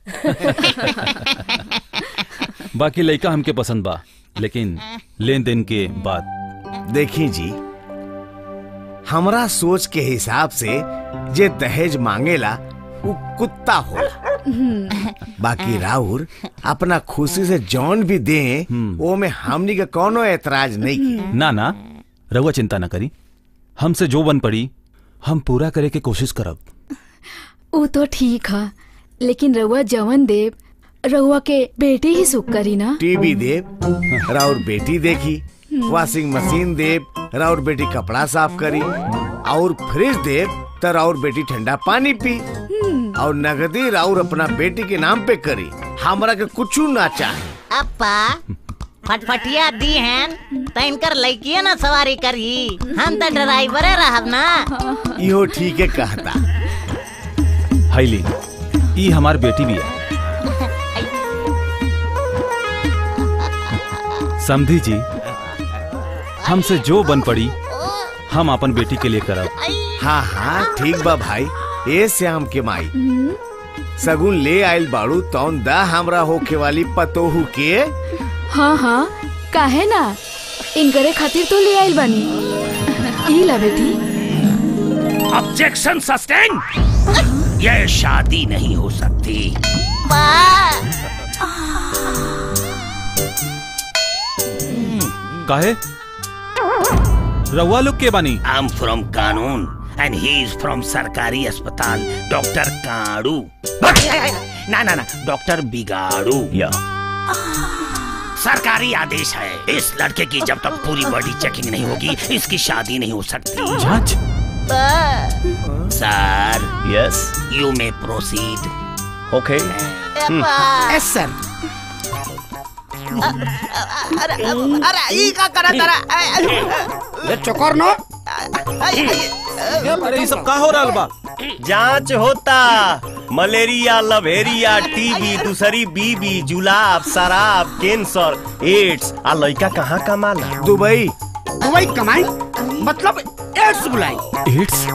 बाकी लड़का हमके पसंद बा लेकिन लेन देन के बाद देखी जी हमरा सोच के हिसाब से जे दहेज मांगेला वो कुत्ता होला बाकी राउर अपना खुशी से जौन भी दे वो में हमनी के कोनो एतराज नहीं की ना ना रहुआ चिंता ना करी हमसे जो बन पड़ी हम पूरा करे के कोशिश करब वो तो ठीक है लेकिन रउआ जवन देव रउआ के बेटी ही सुख करी ना टीवी देव राउर बेटी देखी वॉशिंग मशीन देव राउर बेटी कपड़ा साफ करी और फ्रिज देव तो राउर बेटी ठंडा पानी पी और नगदी राउर अपना बेटी के नाम पे करी हमरा के कुछ ना चाहे अप्पा फटफटिया दी हैं तो इनकर लड़किए ना सवारी करी हम तो ड्राइवरे रहब ना इहो ठीक है कहता हाईली ई हमार बेटी भी है समझी जी हमसे जो बन पड़ी हम अपन बेटी के लिए करब हाँ हाँ ठीक बा भाई ए श्याम के माई सगुन ले आइल बाड़ू तौन दा हमरा होके वाली पतोहू के हाँ हाँ काहे ना इनकरे खातिर तो ले आइल बानी ई ला बेटी ऑब्जेक्शन सस्टेन यह शादी नहीं हो सकती काहे रउआ लोग के बानी आई एम फ्रॉम कानून एंड ही इज फ्रॉम सरकारी अस्पताल डॉक्टर काड़ू ना ना ना डॉक्टर बिगाड़ू या सरकारी आदेश है इस लड़के की जब तक पूरी बॉडी चेकिंग नहीं होगी इसकी शादी नहीं हो सकती जांच sir yes you may proceed okay yes sir अरे अरे ई का करा तारा ये चोकर नो अरे ये सब का हो रहा बा जांच होता मलेरिया लवेरिया टीबी दूसरी बीबी जुलाब शराब कैंसर एड्स आ लड़का कहाँ कमाला दुबई दुबई कमाई मतलब एड्स बुलाई एड्स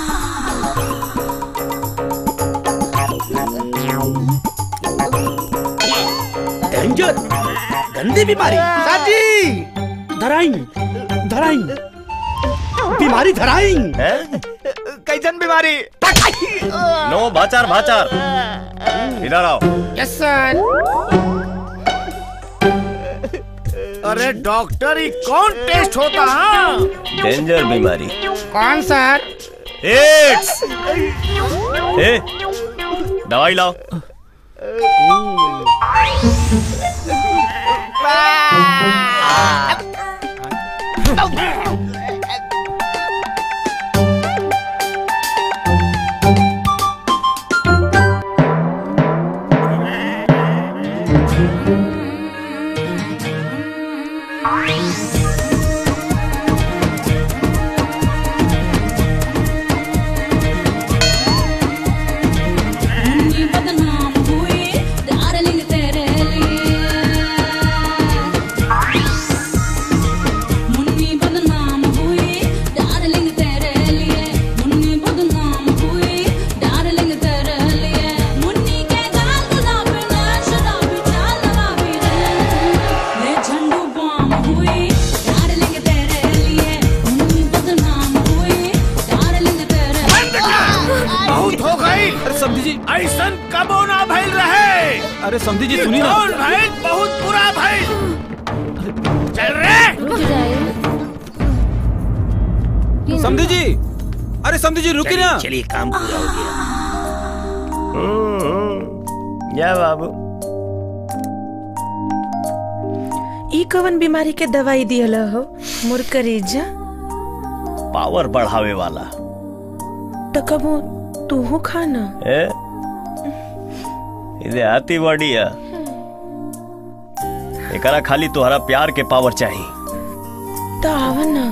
डेंजर गंदी बीमारी साजी धराई धराई बीमारी धराई कैसन बीमारी नो भाचार भाचार इधर आओ यस सर अरे डॉक्टर ये कौन टेस्ट होता है डेंजर बीमारी कौन सर एड्स ए दवाई लाओ मुन्नी बदनाम हुई डार्लिंग तेरे लिए मुन्नी बदनाम हुई डार्लिंग तेरे लिए मुन्नी बदनाम हुई डार्लिंग तेरे लिए मुन्नी के गाल गुलाबी ने शराबी चाल नवाबी रे मैं झंडू बम हुई डार्लिंग तेरे लिए मुन्नी बदनाम हुई डार्लिंग तेरे बहुत हो गई अरे समझी जी ऐसन कबो ना भइल रहे अरे समझी जी सुनी ना कौन भइल बहुत बुरा भइल चल रे रुक जाए समझी जी अरे समझी जी रुकी ना चलिए काम पूरा हो गया या बाबू ई कवन बीमारी के दवाई दियल हो मोर करेजा पावर बढ़ावे वाला तो कबो तू खाना ए इधे आती बॉडी है एकरा खाली तोहरा प्यार के पावर चाहिए तो आवा ना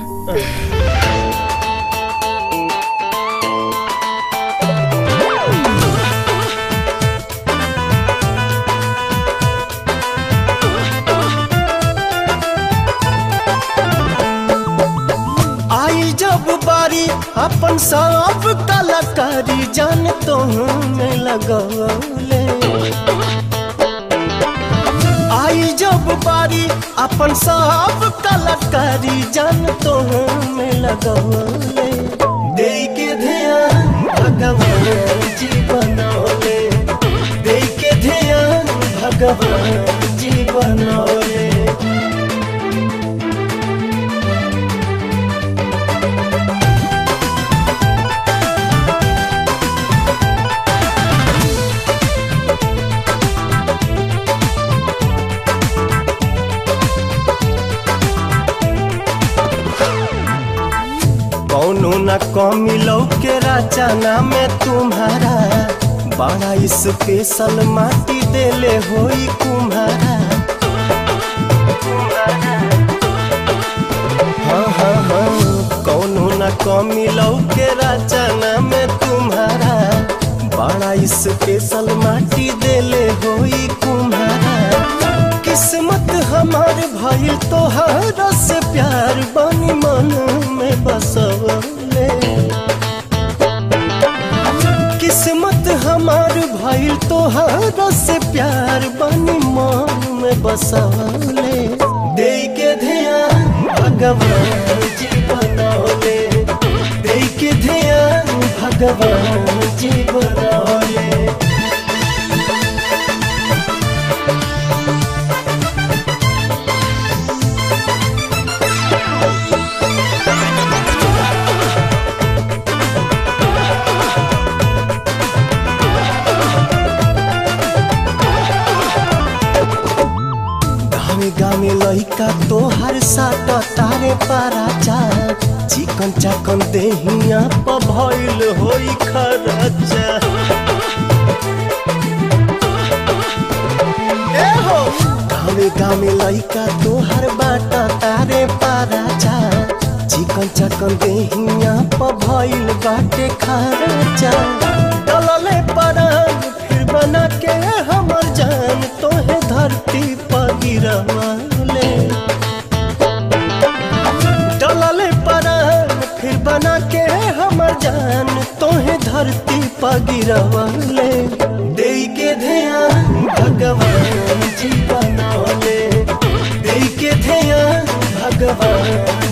आई जब बारी अपन सब कलाकारी जान तो में लगौले अपन सब कलाकारी जान तो में लगवले दे के ध्यान भगवान जी बनौले दे के ध्यान भगवान जी बनौले कौनो न कमी लौके रचना में तुम्हारा बड़ा स्पेशल माटी देले होई कुम्हारा हाँ हाँ हाँ कौनो न कमी लौके रचना में तुम्हारा बड़ा स्पेशल माटी देले होई कुम्हारा किस्मत हमार भइल तोहरा से प्यार बनी मन में बसवले किस्मत हमार भइल तोहरा से प्यार बनी मन में बसवले दे के ध्यान भगवान जी बनौले दे के ध्यान भगवान जी बनौले गामे गामे लइका तोहर साथ तारे पाराचा चिकन चाकन देहिया प भइल होई खरचा ए हो गामे गामे लइका तोहर बाट तारे पाराचा चिकन चाकन देहिया प भइल बाटे खरचा डलले पराग फिर बना के हमर जान तोहे धरती पर गिरवाले डलले पराग फिर बना के हमर जान तोहे धरती पर गिरवाले दे के ध्यान भगवान जी बनौले दे के ध्यान भगवान